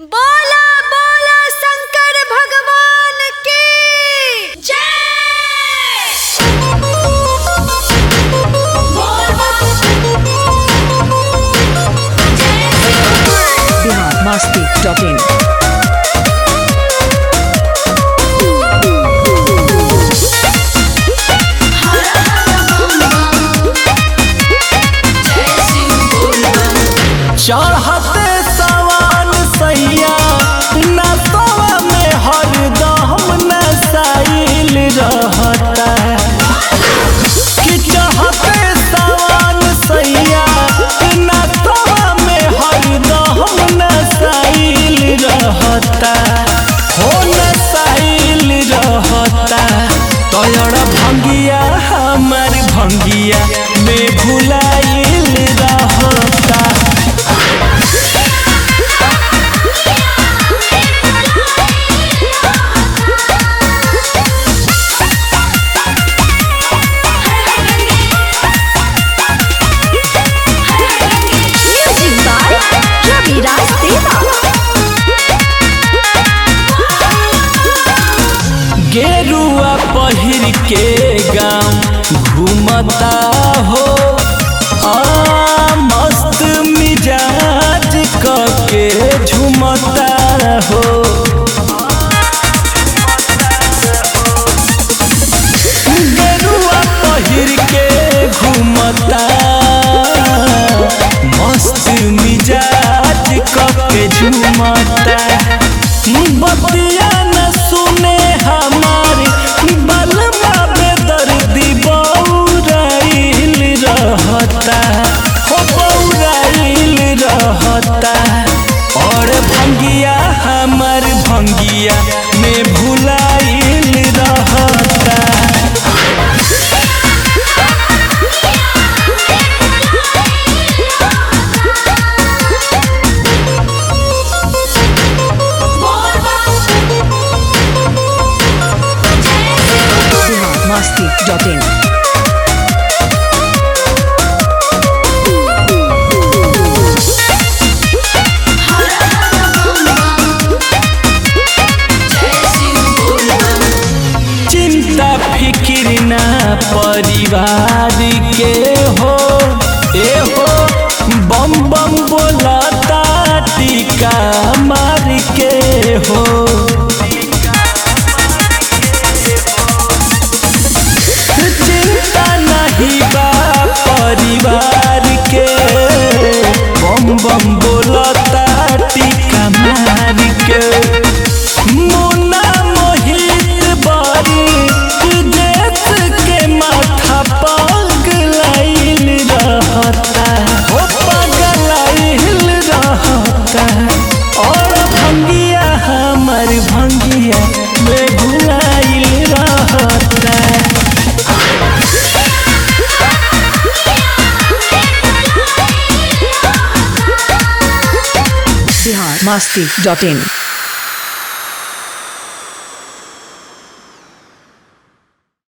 बोला बोला शंकर भगवान की जय बिहार मस्ती डॉट इन चढ़ते सवान सैया नसवा में हरदम नसाइल रहता कि चढ़ते सवान सैया नसवा में हरदम नसाइल रहता हो नसाइल रहता तोयर भंगिया हमार भंगिया में भुलाइल रहता म्यूजिक बाय रविराज देवा गेरुआ पहिर के गाँव घूमता हो आ मस्त मिजाज क के झूमता हो गेरुआ पहिर के घूमता मस्त मिजाज क के झूमता बतिया न सुने हमारी बलमा बेदर्दी बौराइल रहता हो बौराइल रहता और भंगिया हमार भंगिया में भुलाइल रहता बिहार मस्ती डॉट इन चिंता फिक्र ना परिवार के हो ए हो बम बम बोलता टीका मार के हो चिंता नहीं बा परिवार के बम बम बोलता टीका मार के मुन्ना मोहित बारी देश के माथा पगलाइल रहता हो पगलाइल रहता और भंगिया हमर भंगिया में भुलाइल रहता बिहार मस्ती डॉट इन